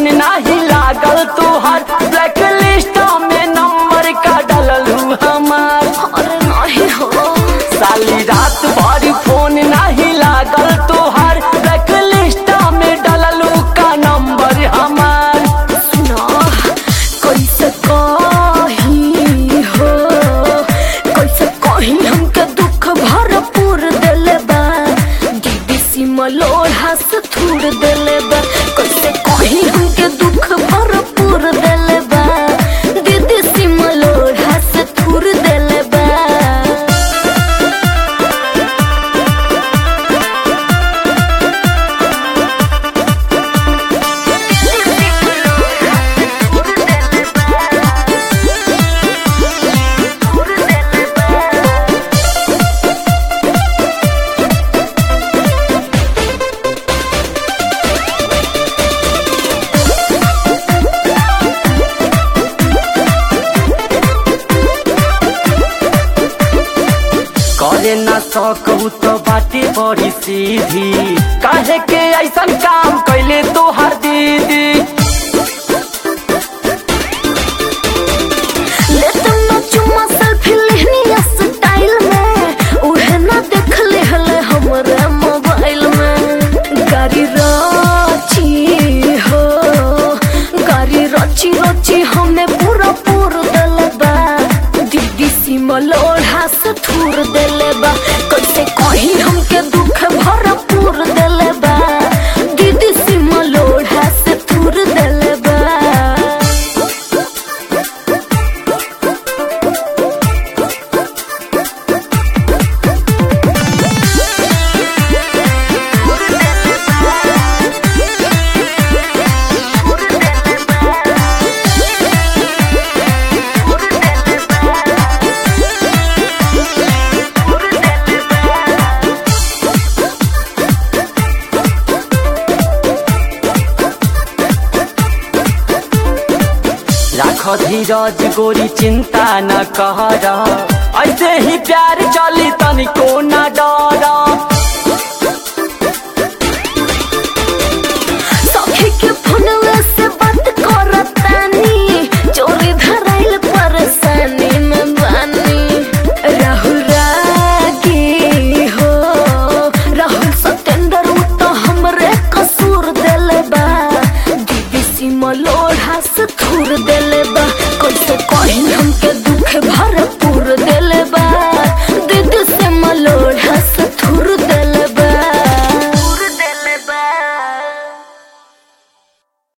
phone नाही लागल तोहर ब्लैक लिस्ट में नंबर का डललू हमार अरे नहीं हो साली रात भर फोन नाही लागल तोहर ब्लैक लिस्ट में डललू का नंबर हमार सुना कैसे कही हो कैसे कही हमके दुख भरपूर देले बा दीदी सीमा लोढ़ा से थूर देले बा कैसे कही हमके दुख भरपूर देले बा दीदी सीमा लोढ़ा से थूर देले बा करे ना सकू तो बाटे बड़ी सीधी काहे के ऐसन काम कैले तोहर दीदी ले तुम चुम्मा सेल्फी लेनी स्टाइल में उहे ना देख ले हले हमरे मोबाइल में गाड़ी रची हो गाड़ी रची रची हमें पूरा पूर देले बा दीदी सीमा लोढ़ा से थूर देले बा कैसे कही हमके दुख भरपूर देले बा दीदी सीमा लोढ़ा से थूर देले बा राख धीरज गोरी चिंता न कर ऐसे ही प्यार चली तनिको न डर